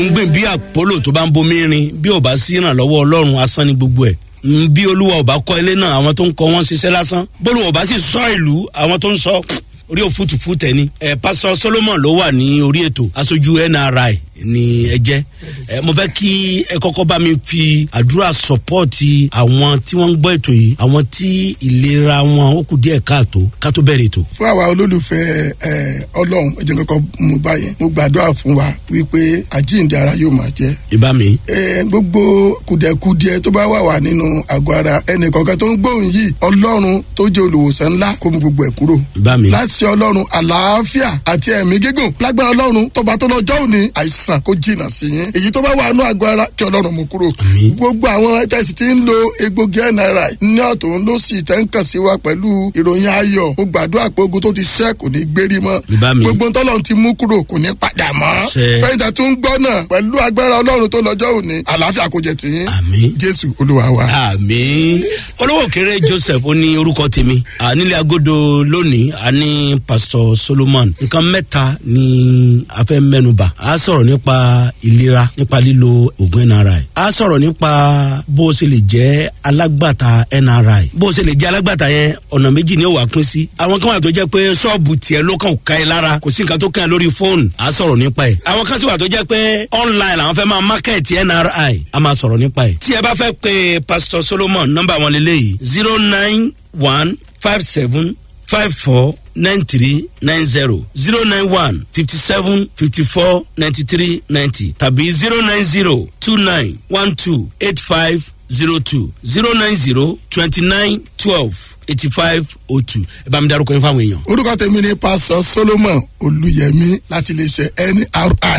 ń gbìn bí àpólò tó bá ń bomi rin bí ò bá sí ìrànlọ́wọ́ ọlọ́run asán ni gbogbo ẹ̀ Mm, bí olúwa ò bá kọ́ ilé náà àwọn tó ń kọ́ wọn ṣiṣẹ́ lásán bólú ò bá sì sọ ìlú àwọn tó ń sọ orí òfútùfú tẹni ẹ pásọ solomon ló wà ní orí ètò aṣojú nri ní ẹjẹ ẹ mo fẹ kí ẹ kọkọ bá mi fi àdúrà sọpọọti àwọn tí wọn ń gbọ ètò yìí àwọn tí ìlera wọn ó kù díẹ káàtó ká tó bẹrẹ ètò. fún àwa olólùfẹ́ ẹ ọlọ́run ẹ̀jẹ̀ kankan mú báyẹn mo gbàdúrà fún wa wípé àjíǹde ara yóò máa jẹ́ ìbá mi. ẹ gbogbo kùdẹ̀kùdẹ tó bá wà wà nínú àgọ́ ara ẹnì kọ̀ọ̀kan tó ń gbóhùn yìí ọlọ́run tó jẹ́ olùwòsàn ńlá kó mú gbogbo ẹ̀ kúrò. ìbá mi. láti ọlọ́run àlàáfíà àti ẹ̀mí gígùn lágbára ọlọ́run tọba tó lọ́jọ́ òní àìsàn kó jìnnà sí yín èyí tó bá wà nínú àgọ́ ara kí ọlọ́run mú kúrò. Àmín. gbogbo àwọn tẹ̀sí tí ń lo egbògi nri ní ọ̀tún ló sì tẹ́ ń kàn sí wa pẹ̀lú ìròyìn ayọ̀ mo gbàdúrà pé ogun tó ti ṣẹ́ kò ní gbérí mọ́ Ìbá mi. gbogbo tọ́lọ́run ti mú kúrò kò ní padà mọ́ Ṣẹ. fẹ́yìntà tó ń gbọ́ náà pẹ̀lú agbára ọlọ́run tó lọ́jọ́ òní àlàáfíà kò jẹ tìyín àmì. jésù olúwa wa. àmì olówó kéré joseph ó ní orúkọ tèmi À, nílé agodo lónìí a ní pastor solomon nǹkan mẹ́ta ni a fẹ́ mẹ́nuba a sọ̀rọ̀ nípa ìlera nípa lílo oògùn nri a sọ̀rọ̀ nípa bó o ṣe lè jẹ́ alágbàtà nri bó o ṣe lè jẹ́ alágbàtà yẹn ọ̀nà méjì ni ó wà pín sí àwọn kan wà tó jẹ́ pé ṣọ́ọ̀bù tiẹ̀ ló kàn ká ẹ lára kò sí nǹkan tó kàn ẹ́ lórí fóònù a sọ̀rọ̀ nípa ẹ̀ àwọn kan sì wà tó jẹ́ pé online làwọn fẹ́ máa market nri a máa sọ̀rọ̀ nípa ẹ̀ tí ẹ bá fẹ́ pe pastor solomon nọ́mbà wọn lélẹ́yìí zero nine one five seven five four nine three nine zero zero nine one fifty seven fifty four ninety three ninety tàbí zero nine zero two nine one two eight five zero two zero nine zero twenty nine twelve eighty five oh two ẹ bá mi darúkọ yín fáwọn èèyàn. orúkọ tèmi ni pásọ solomon olùyẹmí láti iléeṣẹ nri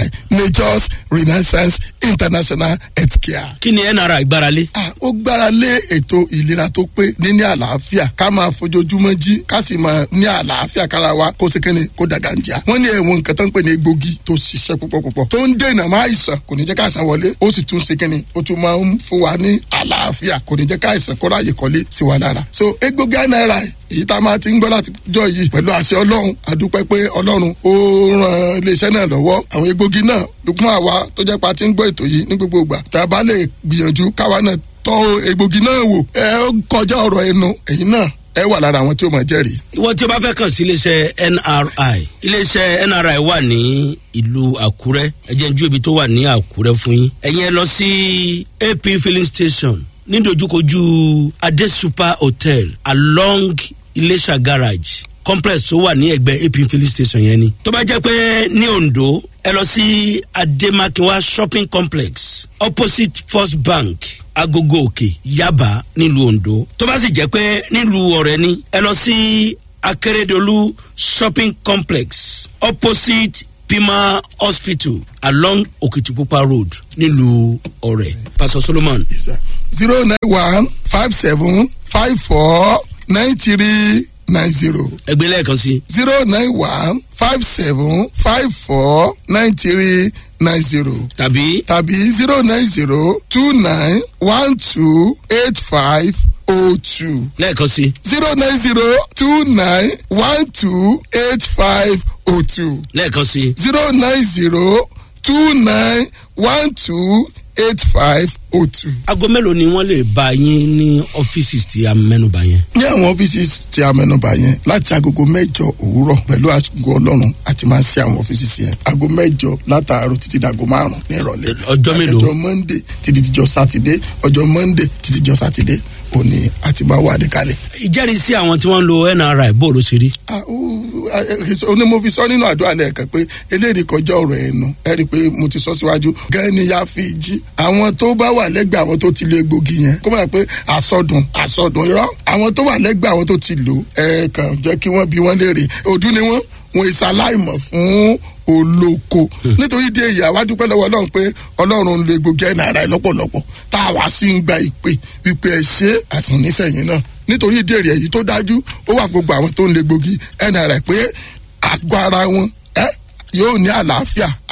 majors renaissance international healthcare. kí ni nri gbáralé. Ah, ó gbára lé ètò ìlera tó pé níní àlàáfíà ká máa fojoojúmọ́ jí ká sì máa ní àlàáfíà kára wa kó sékéne kó dàgàǹjà. wọ́n ní ẹ̀wọ̀n nǹkan tó ń pè ní egbògi tó ṣiṣẹ́ púpọ̀ púpọ̀ tó ń dènà máa ìsàn kò ní jẹ́ ká àìsàn wọlé ó sì tún sékéne ó tún máa ń fún wa ní àlàáfíà kò ní jẹ́ ká àìsàn kó ráàyè kọ́lé sí wa lára. so egbògi náírà èyí tá a máa ti ń gbọ́ láti jọ yìí pẹ̀lú àṣẹ ọlọ́run àdúpẹ́ pé ọlọ́run ó ran iléeṣẹ́ náà lọ́wọ́ àwọn egbògi náà fún àwa tó jẹ́ pa ti ń gbọ́ ètò yìí ní gbogbo ìgbà tá a bá lè gbìyànjú káwa náà tọ́ egbògi náà wò ẹ ó kọjá ọ̀rọ̀ ẹnu ẹ̀yin náà ẹ wà lára àwọn tí ó máa jẹ́rìí. ìwọ tí o bá fẹ́ kàn sí iléeṣẹ́ nri iléeṣẹ́ nri wà ní ìlú àkúrẹ́ ẹ jẹ́ n ju ibi tó wà ní àkúrẹ́ fún yín ẹ̀yin ẹ lọ sí ap filling station nídojúkojú adé super hotel along iléṣà garage complex tó wà ní ẹgbẹ́ ap filling station yẹn ni tó bá jẹ́ pé ní ondo ẹ lọ sí ademakinwa shopping complex opposite first bank agogo òkè yaba nílùú ondo tó bá sì jẹ́ pé nílùú ọ̀rẹ́ ni ẹ lọ sí akérèdọ́lù shopping complex opposite pima hospital along okitipupa road nílùú ọ̀rẹ́ pastor solomon zero nine one five seven five four nine three nine zero ẹgbẹ́ lẹ́ẹ̀kan sí zero nine one five seven five four nine three nine zero tàbí tàbí zero nine zero two nine one two eight five oh two lẹ́ẹ̀kan sí zero nine zero two nine one two eight five oh two lẹ́ẹ̀kan sí zero nine zero two nine one two eight five oh two. aago mélòó ni wọ́n lè bá yín ní ọ́fíìsì tí a mẹ́nuba yẹn. ní àwọn ọ́fíìsì tí a mẹ́nuba yẹn láti agogo mẹ́jọ òwúrọ̀ pẹ̀lú àgọ́ ọlọ́run àti máa ń ṣe àwọn ọ́fíìsì yẹn ago mẹ́jọ látàárọ̀ títí dàgọ́ márùn ní ìrọ̀lẹ́. ọjọ́ mélòó? ọjọ́ monday títí dijọ́ sátidé ọjọ́ monday títí dijọ́ sátidé òní àti máa wà níkàlẹ̀. ìjẹ́rìísí àwọn tí wọ́n ń lo nri bó ló ṣe rí. Ah, ó- ah, eh, onímọ̀ fi sọ nínú àdúrà lẹ́ẹ̀kan pé eléyìí kọjá ọ̀rọ̀ ẹnu ẹ rí i pé mo ti sọ síwájú gẹ́ni ya fi jí àwọn tó bá wà lẹ́gbẹ̀ẹ́ àwọn tó ti lo egbògi yẹn kó máa pé àsọdùn àsọdùn irọ́ àwọn tó wà lẹ́gbẹ̀ẹ́ àwọn tó ti lò ẹ kàn jẹ́ kí wọ́n bí wọ́n léèrè òdú ni wọ́n wọn ìsàláìmọ̀ fún olóko nítorí dé èyí àwa dúpẹ́ lọ́wọ́ ọlọ́run pé ọlọ́run ń lo egbògi ẹ̀ náírà lọ́pọ̀lọpọ̀ tá a wá sí ń gba ìpè ìpè ẹ̀ ṣe àsùn nísẹ̀yìn náà nítorí ìdí èrè èyí tó dájú ó wà fún gbogbo àwọn tó ń lo egbògi ẹ̀ náírà pé àgọ́ ara wọn ẹ yóò ní àlàáfíà àti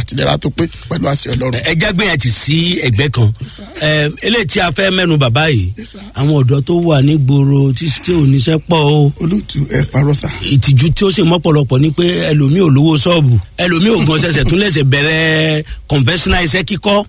àtìlera tó pé pẹ̀lú àṣẹ ọlọ́run. ẹ jágbé yẹn ti sí ẹgbẹ́ kan ẹ eléyìí tí a fẹ́ mẹ́nu bàbá yìí Yes, sir. àwọn ọ̀dọ́ tó wà nígboro tí tí ò níṣẹ́ pọ̀ o olóòtú ẹ parọ́ sá. ìtìjú tí ó sì mọ́pọ̀lọpọ̀ ni pé ẹlòmíì ò lówó ṣọ́ọ̀bù ẹlòmíì ò gan ṣẹ̀ṣẹ̀ tún lẹ̀ṣẹ̀ bẹ̀rẹ̀ conventional iṣẹ́ kíkọ́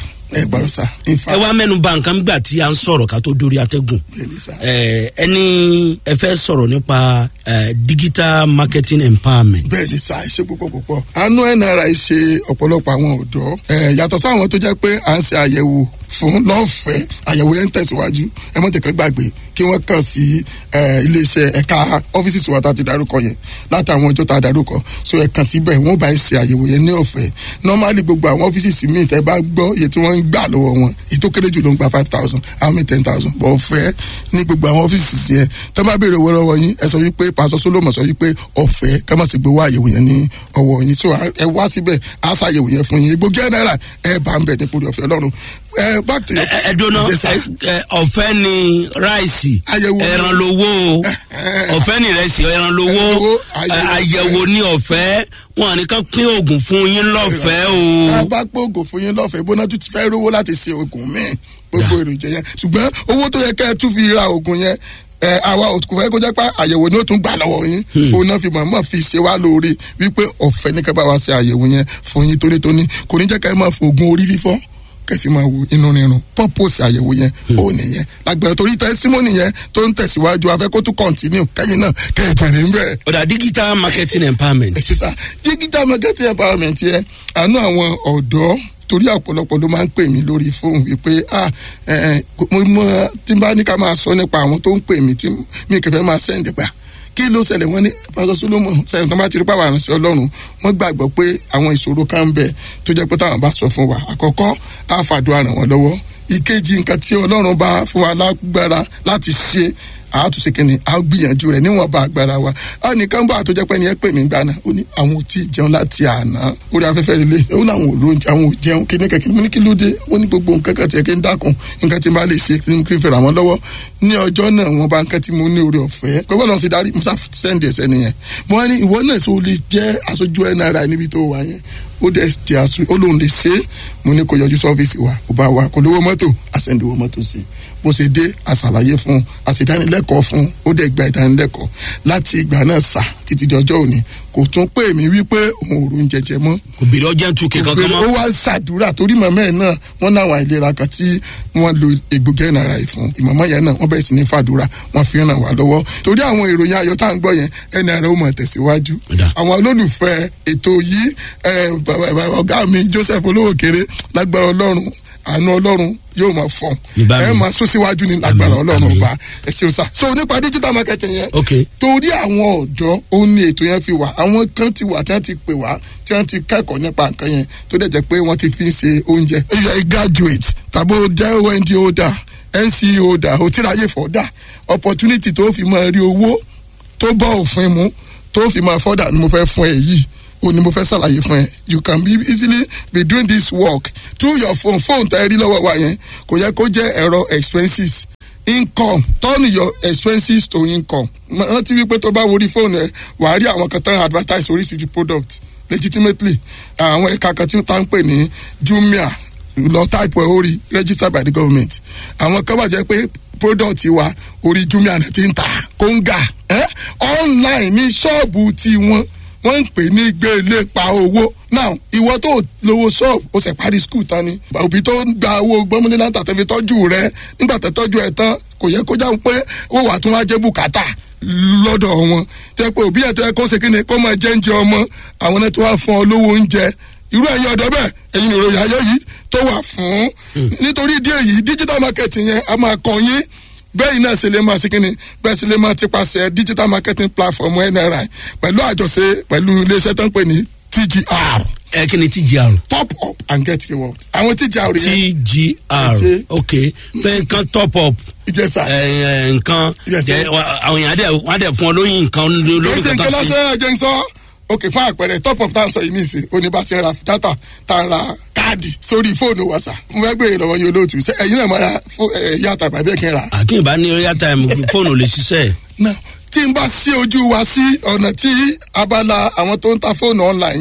ẹ parọ́ sá. in fact, ẹ wá mẹ́nu bà nǹkan gbà tí a ń sọ̀rọ̀ ká tó dórí atẹ́gùn bẹ́ẹ̀ ni sá. ẹ ẹni ẹ fẹ́ sọ̀rọ̀ nípa ẹ, digital marketing empowerment bẹ́ẹ̀ ni sá ṣe púpọ̀ púpọ̀. àánú nri ṣe ọ̀pọ̀lọpọ̀ àwọn ọ̀dọ́ ẹ̀, yàtọ̀ sáwọn tó jẹ́ pé à ń ṣe àyẹ̀wò fún lọ́fẹ̀ẹ́ àyẹ̀wò yẹn ń tẹ̀síwájú ẹ mọ̀ tẹ̀kẹ́ gbàgbé kí wọ́n kàn sí ẹ̀, iléeṣẹ́ ẹ̀ka ọ́fíìsì tiwa tá a ti darúkọ yẹn látàwọn ọjọ́ tá a darúkọ so ẹ kàn síbẹ̀ wọ́n bá ẹ ṣe àyẹ̀wò yẹn ní ọ̀fẹ́ normally gbogbo àwọn ọ́fíìsì míì tẹ́ bá gbọ́ iye tí wọ́n ń gbà lọ́wọ́ wọn èyí tó kéré jù ló ń gba five thousand àwọn míì ten thousand bọ̀ ọ̀fẹ́ ní gbogbo àwọn ọ́fíìsì yẹn tẹ́ bá béèrè owó lọ́wọ́ yín ẹ sọ wípé pásọ solomon sọ wípé ọ̀fẹ́ ká má sì gbé wá àyẹ̀wò yẹn ní ọwọ́ yín so ẹ wá síbẹ̀ á ṣàyẹ̀wò yẹn fún yín egbògi náírà ẹ bá ń bẹ̀ nípò ọ̀fẹ́ ọlọ́run ẹ back to your ẹ ẹ dóná Yes, sir. ẹ, ẹ, ọ̀fẹ́ ni ráìsì Àyẹ̀wò ni. ẹran lowó o ọ̀fẹ́ ni ìrẹsì ẹran lowó Ẹran lowó, ẹ, àyẹ̀wò àyẹ̀wò ni ọ̀fẹ́ wọn nìkan pín oògùn fún yín lọ́fẹ̀ẹ́ tá a o. bá gbóògùn fún yín lọ́fẹ̀ẹ́ bóná tún ti fẹ́ rówó láti ṣe oògùn míì gbogbo èròjà yẹn ṣùgbọ́n owó tó yẹ kẹ́ ẹ tún fi ra oògùn yẹn ẹ àwa kò fẹ́ kó jẹ́ pé àyẹ̀wò ni ó tún gbà lọ́wọ́ yín òun náà fi mọ̀ọ́mọ̀ fi ṣe wá lóore wípé ọ̀fẹ́ ní kẹ́ bá wa ṣe àyẹ̀wò yẹn fún yín tónítóní kò ní jẹ́ kẹ́ ẹ máa fo oògùn orí fífọ́ kẹfì máa wo inú rírun purpose àyẹ̀wò yẹn ó nìyẹn lágbára torí tẹsímọ́nì yẹn tó ń tẹ̀síwájú afẹ́ kó tún continue kẹ́yìn náà kẹ́ ẹ jẹ̀rẹ̀ ń bẹ̀rẹ̀ ọ̀dà digital marketing empowerment ẹ ṣe sá digital marketing empowerment yẹn àánú àwọn ọ̀dọ́ torí ọ̀pọ̀lọpọ̀ ló máa ń pè mí lórí fóònù wípé ah ẹ ẹ mo mọ tí n bá ní ká máa sọ nípa àwọn tó ń pè mí tí mi kẹfẹ́ máa sẹ́ǹdì pa kí ló ṣẹlẹ̀ wọ́n ní pásọ solomon sẹ́yìn tó bá ti rí pàwọn àrùnsẹ́ ọlọ́run wọ́n gbàgbọ́ pé àwọn ìṣòro kan ń bẹ tó jẹ́ pé táwọn bá sọ fún wa àkọ́kọ́ á fàdúrà ràn wọ́n lọ́wọ́ ìkejì nǹkan tí ọlọ́run bá fún wa lágbára láti ṣe àtúnṣe kìnìún a gbìyànjú rẹ níwọ̀nba agbára wa a nìkan bá àtọ́jọ́ pé ẹni ẹ pè mí gbaná ó ní àwọn ò tí ì jẹun láti àná orí afẹ́fẹ́ rẹ lé ó ní àwọn ò lóúnjẹ àwọn ò jẹun kí ní kẹ̀kẹ́ mo ní kí ló dé ó ní gbogbo nǹkan kan tiẹ̀ kí n dákun nǹkan tí n bá lè ṣe kí n fẹ́ ràn wọ́n lọ́wọ́ ní ọjọ́ náà wọ́n bá nǹkan tí mo ní orí ọ̀fẹ́ gbogbo ọ̀nà sì darí musa sẹ́ndì ẹ̀sẹ̀ nìyẹn mo wá ní ìwọ náà sọ lè jẹ́ aṣojú nri níbi tó wà yẹn ó dẹ̀ ti aṣọ ó lóun lè ṣe é mo ní kó yọjú sọ́fíìsì wa kó bá wa kó lówó mọ́tò àṣẹ̀ǹdìwó mọ́tò sí i bó ṣe dé àṣàlàyé fún un àṣìdánilẹ́kọ̀ọ́ fún un ó dẹ̀ gba ìdánilẹ́kọ̀ọ́ láti ìgbà náà sà títí di ọjọ́ òní kò tún pè mí wípé òun ò rún jẹjẹ mọ́ kò bèrè ọjà tún kí kankan ó mọ́. wá ṣàdúrà torí màmá ẹ̀ náà wọ́n náwọn àìlera kan tí wọ́n lo egbògi ẹ̀nàrà yìí fún ìmọ̀mọ́ yẹn náà wọ́n bẹ̀rẹ̀ sí ní fàdúrà wọ́n fi ràn wá lọ́wọ́ torí àwọn ìròyìn ayọ̀ tá à ń gbọ́ yẹn ẹ̀nàrà ó mọ̀ tẹ̀síwájú Dà. àwọn olólùfẹ́ ètò yìí ẹ̀, bàbá- bàbá- ọ̀gá mi joseph olówó kéré lágbára ọlọ́run àánú ọlọ́run yóò máa fọ̀n Ìbá mi. ẹ máa sún síwájú ní lágbára Àmín, ọlọ́run àmín. ọba ẹ ṣeun sá so nípa digital marketing yẹn ok torí àwọn ọ̀dọ́ ó ní ètò yẹn fi wà àwọn kan ti wà tí wọ́n ti pè wá tí wọ́n ti kẹ́kọ̀ọ́ nípa nǹkan yẹn tó dẹ̀ jẹ́ pé wọ́n ti fi ń ṣe oúnjẹ. you are a graduate tàbí o jẹ́ ond holder nce holder o ti ráyè fọ́dà opportunity tó fi máa rí owó tó bọ́ òfin mu tó fi máa fọ́dà ni mo fẹ́ fún ẹ yìí o ni mo fẹ́ ṣàlàyé fún ẹ you can be easily be doing this work through your phone phone tẹ́ ẹ rí lọ́wọ́ wa yẹn kò yẹ kó jẹ́ ẹ̀rọ expenses income turn your expenses to income Mọ- rántí wípé tó bá worí fóònù ẹ wàá rí àwọn kan tán advertise oríṣiríṣi product legitimately àwọn ẹ̀ka kan tí wọ́n ń pè ní jumia lọ type ẹ̀ orí registered by the government àwọn kan wà jẹ́ pé product wa orí jumia náà ti ń ta kóńgà eh? online ní ṣọ́ọ̀bù tiwọn wọ́n ń pè ní gbélé pa owó now ìwọ tó lówó ṣọ́ọ̀bù ó sì parí skul tán ni òbí tó ń gba owó gbọ́mọdé náà tàbí fi tọ́jú rẹ nígbà tó tọ́jú ẹ tán kò yẹ kó jáwé pé ó wà tún wá jẹ́ bùkátà lọ́dọ̀ wọn tẹ́ pé òbí ẹ̀ tó yẹ kó ṣe kí ni kó máa jẹ́ oúnjẹ ọmọ àwọn náà tó wá fún ọ lówó oúnjẹ irú ẹ̀yin ọ̀dọ́ bẹ́ẹ̀ ẹ̀yin ìròyìn ayé yìí tó wà fún nítorí ìdí èyí digital marketing yẹn a máa kọ yín bẹ́ẹ̀ náà ṣe lè máa ṣe kínni bẹ́ẹ̀ ṣe lè máa ti paṣẹ digital marketing platform nri pẹ̀lú àjọṣe pẹ̀lú iléeṣẹ́ tó ń pè ní tgr ẹ kí ni tgr. top up and get reward àwọn tgr yẹn tgr Ṣe. ok pé nǹkan top up ìjẹsà ẹ, ẹ, nǹkan Yes, sir. jẹ wa- àwọn èèyàn á dẹ̀ wọ́n á dẹ̀ fún ọ lóyún nǹkan kì í lórí ṣe nǹkan kankan sí. lọ́sẹ̀ ẹ̀jẹ̀ ń sọ ok fún àpẹẹrẹ top up tá à ń sọ yìí ní ìsìn oníbàṣẹ ra data tá a ra káàdì sórí fóònù wàsà mo fẹ́ gbèrè lọ́wọ́ yín olóòtú ṣe ẹ̀yin náà máa ra fó- ẹ̀, yàtọ̀ àbí ẹ̀kẹ́ ra àkínbá ní royal time fóònù ò lè ṣiṣẹ́ náà tí n bá sí ojú wa sí ọ̀nà tí abala àwọn tó ń ta fóònù online yẹn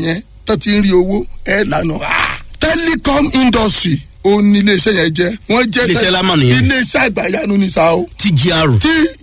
tó ti ń rí owó ẹ lànà telecom industry ó ní iléeṣẹ́ yẹn jẹ́ wọ́n jẹ́ Iléeṣẹ́ lámà nìyẹn. iléeṣẹ́ àgbàyanu ní sa o tgr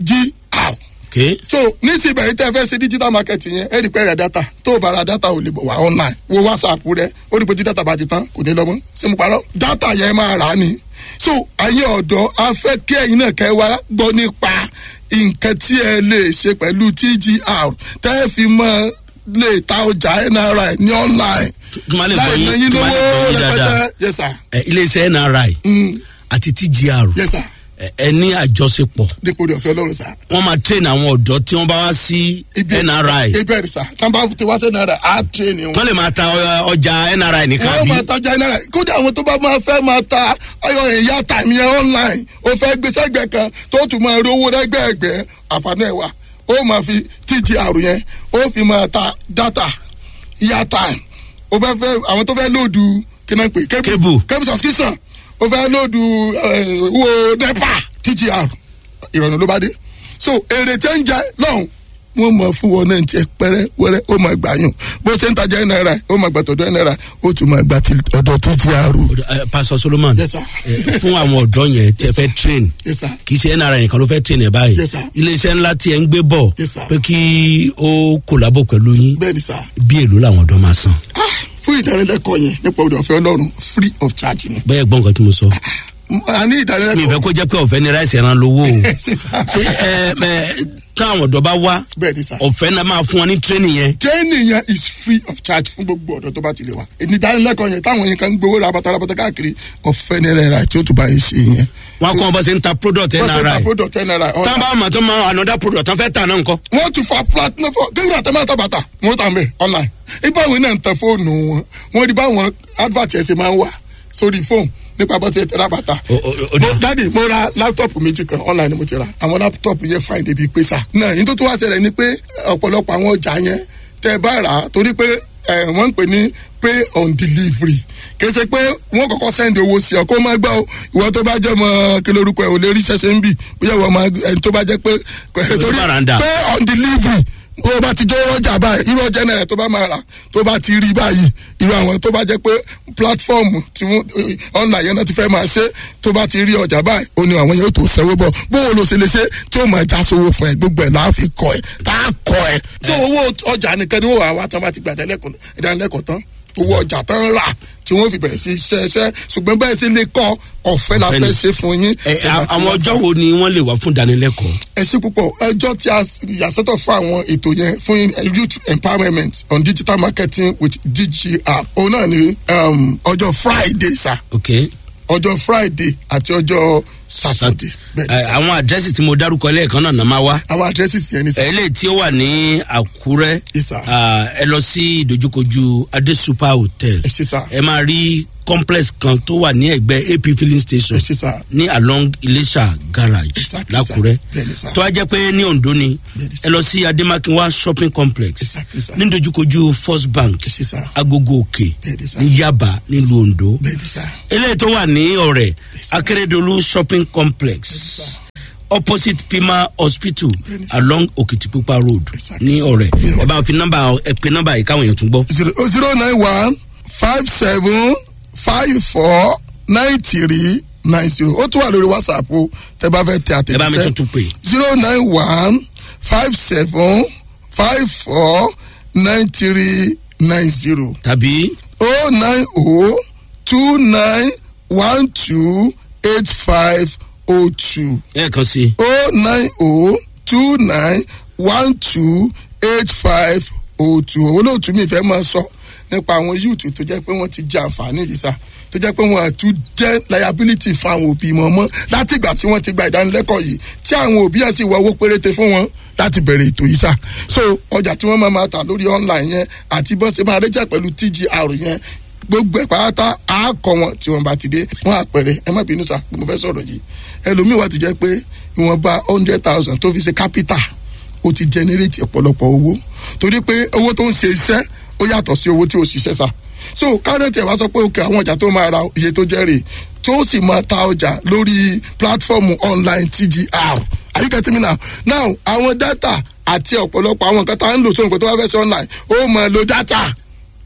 tgr okay. so nísìnyí yìí tẹ́ fẹ́ ṣe digital marketing yẹn ẹ rí pé rẹ̀ data tó o bá ra data ò lè bọ̀ wá online wo whatsapp rẹ ó rí pé tí data bá ti tán kò ní lọ́mọ́ ṣé mo parọ́ data yẹn máa rà á ni so ayé ọ̀dọ́ a fẹ́ kí ẹ̀yin náà kẹ́ wá gbọ́ nípa nǹkan tí ẹ lè ṣe pẹ̀lú tgr tẹ́ ẹ fi mọ́ lè ta ọjà nri ní online tí wọ́n lè gbọ́ láì yín lẹ́yìn tí wọ́n lè gbọ́ lówó yín dáadáa rẹpẹtẹ yes sir Ẹ, iléeṣẹ́ nri Mm, àti tgr yes sir ẹ, ẹ ní àjọṣepọ̀ dípò rẹ̀ ọ̀fẹ́ ọlọ́run sir wọ́n máa train àwọn ọ̀dọ́ tí wọ́n bá wá sí nri ibi ẹ̀rì sir tàbá ti wá sí nri á train wọn. wọ́n lè máa ta ọ- ọjà nri nìkan wọ́n bí máa tajà náírà kódà àwọn tó bá máa fẹ́ máa ta ọyọ ìyá tàmí yẹn online ó fẹ́ gbé sẹ́gbẹ̀ kan tó tún máa rí owó lẹ́gbẹ̀ẹ́gbẹ́ àǹfààní ẹ̀ wá ó máa fi tgr yẹn ó fi máa ta data ìyá time ó fẹ́ fẹ́ àwọn tó fẹ́ lòdù kí náà pè Cable. cable subscription ó fẹ́ lòdù eh, owó nepa tgr ìrọ̀rùn ló bá dé so èrè tẹ́ ń jẹ lọ́hùn wọ́n mọ̀ fún wọn náà tiẹ̀ pẹ́rẹ́ wẹ́rẹ́ ó máa gbà yùn bó ṣe ń tajà náírà ó máa gbà tọ̀dọ̀ náírà ó tún máa gbà ti ọ̀dọ̀ tó ti àrò. Ẹ, pastor solomon Yes, sir. ẹ, fún àwọn ọ̀dọ́ yẹn tí ẹ fẹ́ train Yes, sir. kì í ṣe nri nìkan ló fẹ́ train ẹ báyìí Yes, sir. iléeṣẹ́ ńlá tí ẹ ń gbé bọ̀ Yes, sir. pé kí ó kòlábò pẹ̀lú yín bẹ́ẹ̀ ni sá bí èlò làwọn ọ̀dọ́ máa san Ah, fún ìdánilẹ́kọ̀ọ́ yẹn nípa òde ọ̀fẹ́ ọlọ́run free of charge ni. bẹ́ẹ̀ gbọ́n nǹkan tí mo sọ a ní mi ìdánilẹ́kọ̀ọ́ ìfẹ́ kó jẹ́ pé ọ̀fẹ́ ni ráìsì ẹran lówó o sísá ṣé ẹ ẹ táwọn ọ̀dọ́ bá wá bẹ́ẹ̀ ni sá. ọ̀fẹ́ náà máa fún wọn ní training yẹn training yẹn is free of charge fún gbogbo ọ̀dọ́ tó bá ti lè wá. ìdánilẹ́kọ̀ọ́ yẹn táwọn yẹn kan ń gbowó rabata rabata káàkiri ọ̀fẹ́ ní náírà tí ó tún bá yẹn ṣe yẹn. wọn kọ́ bọ́ sí ń ta product wọ́n ti ta nri product ten naira. tán bá mọ̀ tó máa another product tán fẹ́ tà náà nǹkan wọ́n tún fa platinum fọ kéwìn àtẹ̀mọ́ àtàbàtà wọ́n tà mẹ́ online. ibà wọn náà ń tẹ fóònù wọn wọ́n rí báwọn advert ẹ̀ ṣe máa ń wà sórí fóònù nípa bó ṣe tẹ̀ra bàtà. O- o- o- mo dáàdi mo ra láptọ̀pù méjì kan online ni mo ti ra àwọn láptọ̀pù yẹn fine débi pé sà. náà yín tó tún wá ṣẹlẹ̀ ni pé ọ̀pọ̀lọpọ̀ àwọn ọjà yẹn tẹ bá rà á torí pé ẹ, wọ́n ń pè ní pay on delivery kì í ṣe pé wọ́n kọ́kọ́ send owó sí ọ kó má gbọ́ o ìwọ tó bá jẹ́ mọ kí lórúkọ ẹ̀ ò lè rí ṣẹ̀ṣẹ̀ ń bì bóyá ìwọ máa ẹni tó bá jẹ́ pé torí bàràǹdà. pay on delivery tó o bá ti jẹ́ ọjà báyìí irú ọjà náírà tó bá máa rà tó bá ti rí báyìí irú àwọn tó bá jẹ́ pé platform tí wọ́n online yẹn náà ti fẹ́ máa ṣe tó bá ti rí ọjà báyìí ó ní àwọn yóò tó sẹ́wọ́ bọ̀ bóun ló ṣe lè ṣe tí ó máa já sówó fún ẹ gbogbo ẹ̀ láà fi kọ ẹ tá a kọ ẹ. tí owó ọjà nìkan ni wọ́n wà wá tán bá ti gbà ìdánilẹ́kọ̀ọ́ tán owó ọjà tán rà tí wọ́n fi bẹ̀rẹ̀ sí iṣẹ́ iṣẹ́ ṣùgbọ́n bẹ́ẹ̀ sì lè kọ́ ọ̀fẹ́ la Ọ̀fẹ́ ni. fẹ́ ṣe fún yín. ẹ a- àwọn ọjọ́ wo ni wọ́n lè wá fún ìdánilẹ́kọ̀ọ́ ẹ ṣe púpọ̀ ẹjọ́ tí a yàsọ́tọ̀ fún àwọn ètò yẹn fún youth empowerment on digital marketing with dgr òun náà ni um, ọjọ́ friday sa ok ọjọ́ friday àti ọjọ́ saturday bẹ́ẹ̀ ni ẹ, sà. àwọn àdírẹ́sì tí mo dárúkọ lẹ́ẹ̀kan náà náà máa wá àwọn addresses yẹn ni sà. eléyìí tí ó wà ní àkúrẹ́ Yes, sir. ah, ẹ lọ sí ìdojúkojú adé super hotel ẹ ṣe sà ẹ máa rí complex kan tó wà ní ẹgbẹ́ ap filling station ẹ ṣe sà. ní along iléṣà garage Exactly, lákúrẹ́ sir. Bẹ́ẹ̀ni, sir. tó wá jẹ́ pé ní ondo ni Bẹ́ẹ̀ni, sir. ẹ lọ sí ademakinwa shopping complex Exactly, sir. ní ìdojúkojú first bank ẹ ṣe sà. agogo òkè Bẹ́ẹ̀ni, sir. ní yaba nílùú ondo bẹ́ẹ̀ ni sà. eléyìí tó wà ní ọ̀rẹ́ akérèdọ́lù shopping complex opposite pima hospital Bẹ́ẹ̀ni, sir. along okitipupa road Exactly, ní sir. ọ̀rẹ́ Ní ẹ bá fi nọ́mbà ẹ pe nọ́mbà yìí káwọn èèyàn tún gbọ́. zero zero nine one five seven five four nine three nine zero ó tún wà lórí whatsapp o tẹ bá fẹ́ tẹ àtẹ̀jíṣẹ́. ẹ bá mi tuntun pè zero nine one five seven five four nine three nine zero tàbí oh nine oh two nine one two eight five oh two ẹ̀ẹ̀kan sí oh nine oh two nine one two eight five oh two olóòtú mi fẹ́ máa sọ nípa àwọn yúùtù tó jẹ́ pé wọ́n ti jẹ àǹfààní yìí sá tó jẹ́ pé wọ́n àtún jẹ́ liability fún àwọn òbí wọn mọ́ láti ìgbà tí wọ́n ti gba ìdánilẹ́kọ̀ọ́ yìí tí àwọn òbí yẹn sì wọ owó péréte fún wọn láti bẹ̀rẹ̀ ètò yìí sá so ọjà tí wọ́n máa ma tà lórí online yẹn àti bọ́n ṣe máa rẹ́jà pẹ̀lú tgr yẹn gbogbo ẹ̀ pátá á kọ wọn tí wọn bá ti dé wọn àpẹẹrẹ ẹ má bínú sá mo fẹ́ sọ̀rọ̀ yìí ẹlòmíì wà tó jẹ́ pé ìwọ̀nba hundred thousand tó fi ṣe capital ó ti generate ọ̀pọ̀lọpọ̀ owó torí pé owó tó ń ṣe iṣẹ́ ó yàtọ̀ sí owó tí ó ṣiṣẹ́ sá so kárẹ́tì ẹ̀ wá sọ pé òkè àwọn ọjà tó máa ra iye tó jẹ́ rè tó sì máa ta ọjà lórí platform online tgr are you getting me now now àwọn data àti ọ̀pọ̀lọpọ̀ àwọn nǹkan tá à ń lò sóhun kó tó wá fẹ́ sí online ó máa lo data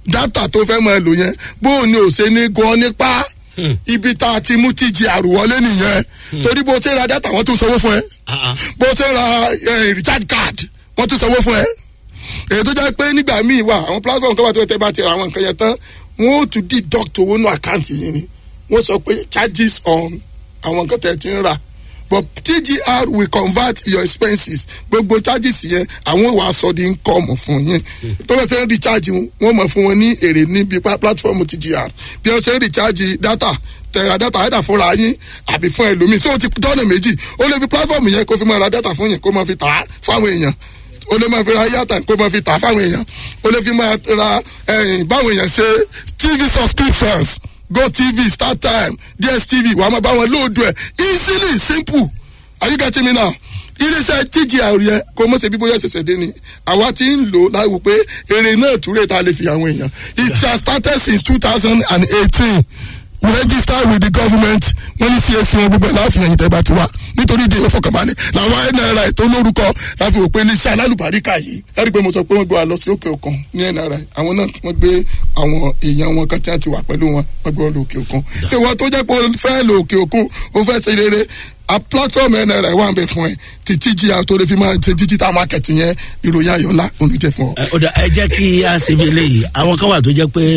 dátà tó fẹ́ máa lò yẹn bó o ní ò ṣe ní gan nípa ibi tá a ti mú tíjì àrùwọlé nìyẹn torí bó o ṣe ra dátà wọ́n tún sanwó fún ẹ bó o ṣe ra eh, recharge card wọ́n tún sanwó fún ẹ èyí tó jẹ́ pé nígbà míì wà àwọn platform kan wà tó tẹ́ bá ti ra àwọn nǹkan yẹn tán wọ́n ó tún deduct owó nù àkáǹtì yìí ni wọ́n sọ pé charges on àwọn nǹkan tẹ̀ ti ń rà but tgr will convert your expenses gbogbo charges yẹn àwọn wà sọ di income fún yín tó bá ṣe ń recharge wọn mọ̀ fún wọn ní èrè níbi pa- platform tgr bí wọ́n ṣe ń recharge data tẹ̀ra data ẹ̀dà fúnra yín àbí fún ẹlòmíì so ó ti tọ́nà méjì ó lè fi platform yẹn kó fi máa ra data fún yín kó máa fi tà á fáwọn èèyàn o lè máa fi ra yàtà kó máa fi tà fáwọn èèyàn o lè fi máa ra ẹyìn báwọn èèyàn ṣe tv subscriptions go tv start time dstv wàá máa bá wọn lóòdù ẹ easily simple are you getting me now iléeṣẹ́ tgr yẹn kò mọ̀ ṣe bí bóyá ṣẹ̀ṣẹ̀ dé ni àwa ti ń lò láwù pé èrè náà túrè tá a lè fi àwọn èèyàn it has started since two thousand and eighteen we register with the government wọ́n ní csc wọn gbogbo ẹ̀ láàfin ẹ̀yìn tẹ́gbà ti wá nítorí ìdí ìfọkànbalẹ̀ làwọn nri tó lórúkọ láfi wò pé iléeṣẹ́ alálùbáríkà yìí ẹ̀rí pé mo sọ pé wọ́n gbé wa lọ sí òkè òkun ní nri àwọn náà wọ́n gbé àwọn èèyàn wọn kan tí wọ́n ti wà pẹ̀lú wọn wọ́n gbé wọn lọ òkè òkun ṣé wọ́n tó jẹ́ pé o fẹ́ lọ òkè òkun o fẹ́ ṣe rere a platform nri wà ń bẹ fún ẹ ti tgr tó lè fi máa ṣe digital market yẹn ìròyìn ayọ̀ ńlá olùjẹ fún ọ. ẹ ó dà, ẹ jẹ́ kí a ṣe bí eléyìí àwọn kan wà tó jẹ́ pé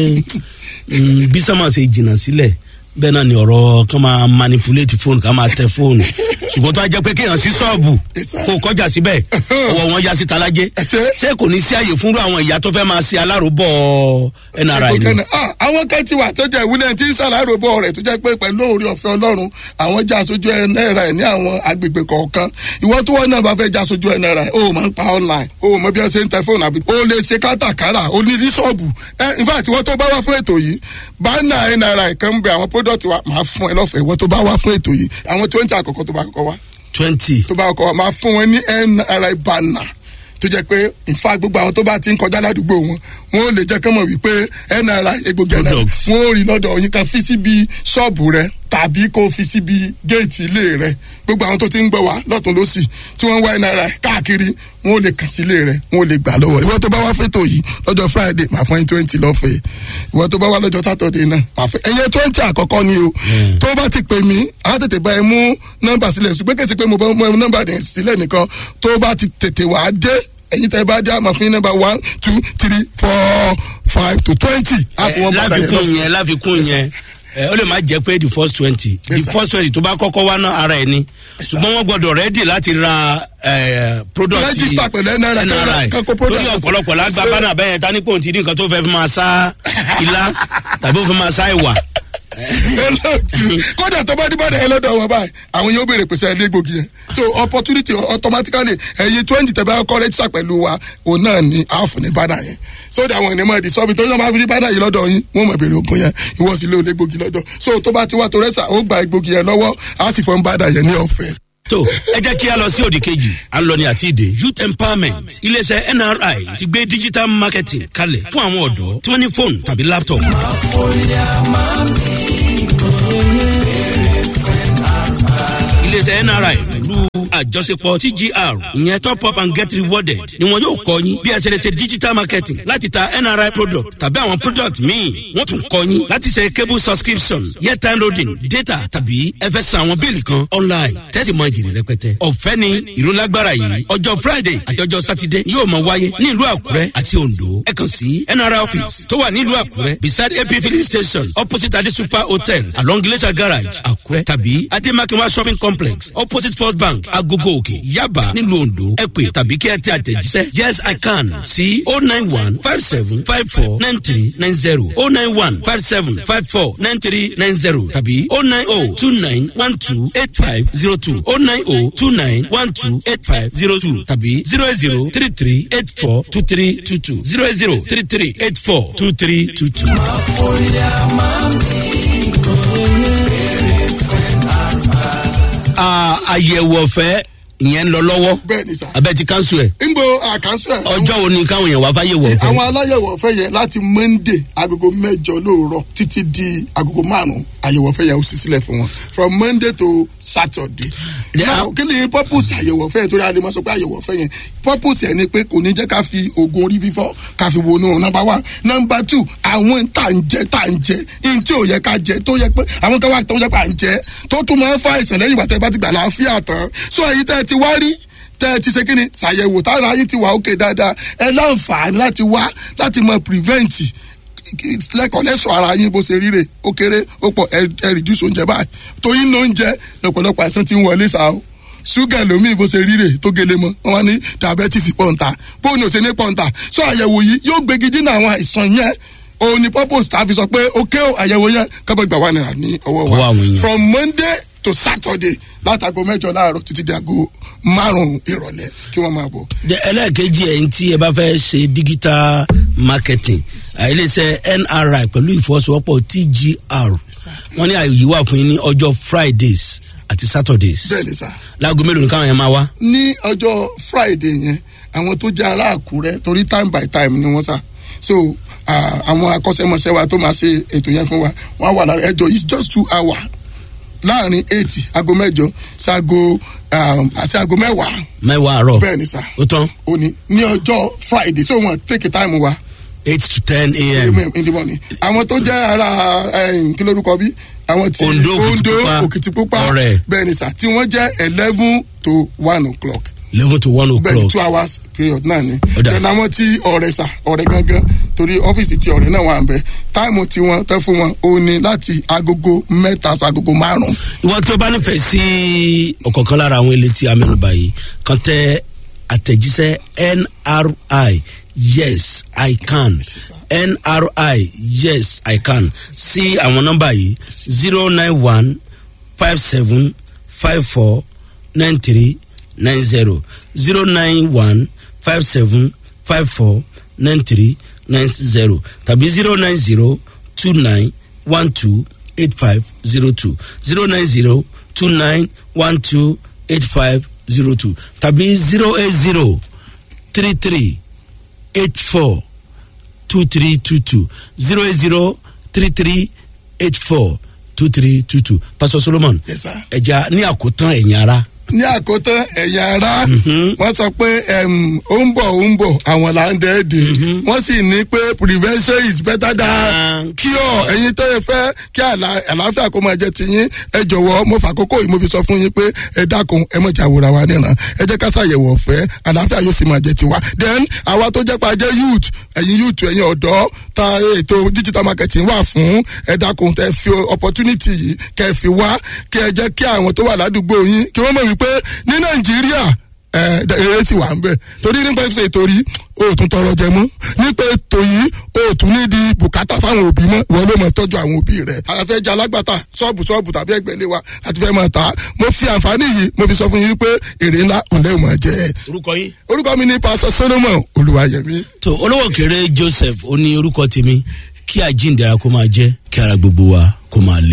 mm, bí sọ́mà ṣe jìnnà sílẹ̀ bẹ́ẹ̀ náà ni ọ̀rọ̀ kan máa manipulate fóònù kan máa tẹ fóònù ṣùgbọ́n tó a jẹ́ pé kéèyàn sí ṣọ́ọ̀bù kó o kọjá síbẹ̀ ọwọ́ wọn ya sí talájẹ́ Ẹsẹ̀. ṣé kò ní sí àyè fúnrú àwọn ìyá tó fẹ́ máa ṣe aláròbọ̀ nri ni. Ìkọ̀kẹ́ náà, ah, àwọn kan ti wà tó jẹ́ ìwúlẹ̀ tí ń ṣàlàyé bọ̀ rẹ̀ tó jẹ́ pé pẹ̀lú orí ọ̀fẹ́ ọlọ́run àwọn já aṣojú ẹ̀ náírà ẹ̀ ní àwọn agbègbè kọ̀ọ̀kan ìwọ tó wọ́n náà bá fẹ́ já aṣojú ẹ̀ náírà ẹ̀ o máa ń pa online o mọ bí wọ́n ṣe ń tẹ fóònù àbí o lè ṣe kátàkárà o ní ní ṣọ́ọ̀bù ẹ in fact ìwọ tó bá wá fún ètò yìí bánà ẹ̀ náírà ẹ̀ kan ń bẹ àwọn product wa máa fún ẹ lọ́fẹ̀ẹ́ ìwọ tó bá wá fún ètò yìí àwọn twenty àkọ́kọ́ tó bá kọ́kọ́ wá twenty tó bá kọ́ máa fún wọn ní nri banner tó jẹ́ pé nfa gbogbo àwọn tó bá ti ń kọjá ládùúgbò wọn wọn ò lè jẹ́ kán mọ̀ wípé nri egbògi nri Products. wọn ò rí lọ́dọ̀ yín kan fi síbi ṣọ́ọ̀bù rẹ tàbí kó fi síbi géètì ilé rẹ gbogbo àwọn tó ti ń gbọ́ wá lọ́tún lọ́sì tí wọ́n ń wá nri káàkiri wọn ò lè kàn sí ilé rẹ wọn ò lè gbà lọ́wọ́ rẹ ìwọ tó bá wá fẹ́tò yìí lọ́jọ́ friday máa fún yín twenty lọ́fẹ̀ẹ́ ìwọ tó bá wá lọ́jọ́ saturday náà máa fẹ́ ẹ̀yẹ twenty àkọ́kọ́ ni o tó bá ti pè mí á tètè bá ẹ mú nọ́mbà sílẹ̀ ṣùgbọ́n kèsì pé mo bá mú nọ́mbà dẹ̀ sílẹ̀ nìkan tó bá ti tètè wá dé ẹ̀yin tẹ́ bá dé àmọ́ fún yín nọ́mbà one two three four five to twenty á fún wọn padà yẹn lọ. láfikún yẹn láfikún yẹn ẹ ó lè má jẹ pé the first twenty the Yes, sir. first twenty tó bá kọ́kọ́ wá ná ara ẹ̀ ni ṣùgbọ́n wọ́n gbọ́dọ̀ rẹ́dì láti ra ẹ, product Register pẹ̀lú NRI, NRI kan kó product torí lọ sí- ọ̀pọ̀lọpọ̀ lágbá ṣe- bánà bẹ́ẹ̀ ta ní pòun ti di nǹkan tó fẹ́ fi máa sá ilá tàbí ó fi máa sá ìwà. olóòtú kódà tó bá dìbò ẹ lọ́dọ̀ wọn báyìí àwọn yóò béèrè pèsè ẹ légbògi yẹn so opportunity automatically ẹyin twenty tẹ bá kọ́ rẹ́jísà pẹ̀lú wa òun náà ni àáfù ní bánà yẹn so that àwọn ènìyàn máa di sọ́ọ̀bì tó yàn máa fi rí bánà yìí lọ́dọ̀ yín wọ́n máa béèrè ògùn yẹn ìwọ sì lé olégbògi lọ́dọ̀ so tó bá ti wá tó rẹ́sà ó gba egbògi yẹn lọ́wọ́ á sì fọ́n bánà yẹn ní ọ̀fẹ́. tó ẹ jẹ́ kí a lọ sí òdì kejì à ń lọ ní àti ìdè youth empowerment iléeṣẹ́ nri ti gbé digital marketing kalẹ̀ fún àwọn ọ̀dọ́ tí wọ́n ní fóònù tàbí laptop. iléeṣẹ́ nri pẹ̀lú àjọṣepọ̀ tgr ìyẹn top up and get rewarded ni wọn yóò kọ́ yín bí ẹ ṣe lè ṣe digital marketing láti ta nri product tàbí àwọn product míì wọ́n tún kọ́ yín láti ṣe cable subscription airtime loading data tàbí ẹ fẹ́ san àwọn bíìlì kan online tẹ́sí mọ ìjìnlẹ̀ rẹpẹtẹ. ọ̀fẹ́ ni ìrólágbára yìí ọjọ́ friday àti ọjọ́ saturday yóò máa wáyé ní ìlú àkúrẹ́ àti ondo ẹ kàn sí nri office tó wà nílùú àkúrẹ́ beside ap filling station opposite ade super hotel along glacier garage àkúrẹ́ tàbí ademakinwa shopping complex opposite first bank agogo òkè yaba nílùú ondo ẹ pè tàbí kí ẹ tẹ àtẹ̀jíṣẹ́ yes i can sí o nine one five seven five four nine three nine zero o nine one five seven five four nine three nine zero tàbí o nine o two nine one two eight five zero two o nine o two nine one two eight five zero two tàbí zero zero three three eight four two three two two zero zero three three eight four two three two two. àyẹ̀wò ọ̀fẹ́ ìyẹn ń lọ lọ́wọ́ bẹ́ẹ̀ ni sà. abẹ́ ti kánṣu ẹ̀. nbo àkànṣe ẹ̀ ọjọ́ wo ni káwọn èèyàn wá fáyé wọ̀ fẹ́. àwọn aláyẹ̀wò ọ̀fẹ́ yẹn láti monday agogo mẹ́jọ lóòrọ̀ títí di agogo márùn-ún àyẹ̀wò ọ̀fẹ́ yẹn ó sì sílẹ̀ fún wọn from monday to saturday. Then now kí ni purpose àyẹ̀wò ọ̀fẹ́ yẹn torí adé máa sọ pé àyẹ̀wò ọ̀fẹ́ yẹn purpose yẹn ni pé kò ní jẹ́ ká fi oògùn orí fífọ́ ká fi wọnú number one number two àwọn tá à ń jẹ tá à ń jẹ ihun tí ò yẹ ká jẹ tó yẹ pé àwọn kan wà tó yẹ pé à ń jẹ tó tún máa ń fa àìsàn lẹ́yìn ìgbà tẹ́ bá ti gbà láàfíà tán so èyí tẹ́ ẹ ti wá rí tẹ́ ẹ ti ṣe kí ni ṣàyẹ̀wò tára ayé ti wà ókè dáadáa ẹ láǹfààní láti wá láti mọ prevent lẹ́kọ̀ọ́ lẹ́sọ̀ ara yín bó ṣe ríre ó kéré ó pọ̀ ẹ ẹ reduce oúnjẹ báyìí torí ní oúnjẹ lọ́pọ̀lọpọ̀ àìsàn ti ń wọlé sáà o ṣúgà lómi bó ṣe ríre tó gele mọ́ wọn ní diabetes pọ̀ǹta bóun ní ò ṣe ní pọ̀ǹta so àyẹ̀wò yìí yóò gbégi dínà àwọn àìsàn yẹn òun ni purpose tá a fi sọ pé ókè o àyẹ̀wò yẹn kábọ̀ gbà wà náírà ní ọwọ́ Ọwọ́ wa àwọn èèyàn. from monday to saturday látago mẹ́jọ láàárọ̀ títí di aago márùn-ún ìrọ̀lẹ́ kí wọ́n máa bọ̀. De- ẹlẹ́ẹ̀kejì ẹ̀yìn tí ẹ bá fẹ́ ṣe digital marketing àìlèṣẹ́ nri pẹ̀lú ìfọwọ́sowọ́pọ̀ tgr wọ́n ní àyè wà fún yín ní ọjọ́ fridays àti saturdays bẹ́ẹ̀ ni sá. láago mélòó ni káwọn yẹn máa wá. ní ọjọ́ friday yẹn àwọn tó jẹ́ ará àkúrẹ́ torí time by time ni wọ́n sà so ah, àwọn akọ́ṣẹ́mọṣẹ́ wa tó máa ṣe ètò yẹn fún wa wọ́n á wà lára ẹjọ́ it's just two hours láàrin eight aago mẹ́jọ sí aago um, àti aago mẹ́wàá mẹ́wàá àárọ̀ bẹ́ẹ̀ ni sà ó tán òní ní ọjọ́ friday so wọ́n take time wa eight to ten a.m. in the morning àwọn tó jẹ́ ara eh, kí lórúkọ bí àwọn tí Ondo, ondo Òkìtìpupa, òkìtìpupa Ọ̀rẹ́. bẹ́ẹ̀ ni sà tí wọ́n jẹ́ eleven to one o'clock eleven to one bẹ́ẹ̀ni o'clock two hours period náà ni Ó dà. then àwọn tí ọ̀rẹ́ sà ọ̀rẹ́ gangan torí ọ́fíìsì tí ọ̀rẹ́ náà wà ń bẹ táìmù tí wọ́n tẹ́ fún wọn ó ní láti agogo mẹ́ta sí agogo márùn-ún ìwọ tí o bá nífẹ̀ẹ́ sí ọ̀kọ̀ọ̀kan lára àwọn ilé tí a mẹ́nuba yìí kan tẹ àtẹ̀jíṣẹ́ nri yes i can nri yes i can sí àwọn nọ́mbà yìí zero nine one five seven five four nine three nine zero zero nine one five seven five four nine three nine zero tàbí zero nine zero two nine one two eight five zero two zero nine zero two nine one two eight five zero two tàbí zero eight zero three three eight four two three two two zero eight zero three three eight four two three two two pastor solomon Yes, sir. ẹja ní àkótán ẹ̀yìn ara ní àkótán ẹ̀yà ara wọ́n sọ pé em, ó ń bọ̀ ó ń bọ̀ àwọn là ń dẹ́ẹ̀dẹ̀ wọ́n sì ní pé prevention is better than cure ẹ̀yin tó yẹ fẹ́ kí àlà- àlàáfíà kó máa jẹ́ tiyín ẹ jọ̀wọ́ mo fàkókò yìí mo fi sọ fún yín pé ẹ dákun ẹ mọ̀ jà wòra wa níran ẹ jẹ́ ká ṣàyẹ̀wò ọ̀fẹ́ àlàáfíà yóò sì máa jẹ́ tiwa then àwa tó jẹ́ pa jẹ́ youth ẹ̀yin youth ẹ̀yin ọ̀dọ́ ta ètò digital marketing wà fún ẹ dákun tẹ fi opportunity yìí kẹ fi wá kí ẹ jẹ́ kí àwọn tó wà ládùúgbò yín kí wọ́n mọ̀ wípé ní nàìjíríà ẹ eré sì wà ń bẹ torí nípa ètò ètò rí o tún tọrọ jẹ mọ nípa ètò yìí o tún ní di bùkátà fáwọn òbí mọ wọn ló mọ tọjú àwọn òbí rẹ àfẹ jẹ alágbàtà ṣọọbù ṣọọbù tàbí ẹgbẹlẹ wa àti fẹ máa ta mo fi àǹfààní yìí mo fi sọ fún yín pé èrè ńlá òǹlẹ ò máa jẹ orúkọ yín. orúkọ mi ní pásọ solomon olùwàyẹmí. tó olówó kéré joseph ó ní orúkọ tèmi kí àjíǹde ara kó máa jẹ́ kí ara gbogbo wa kó máa lé.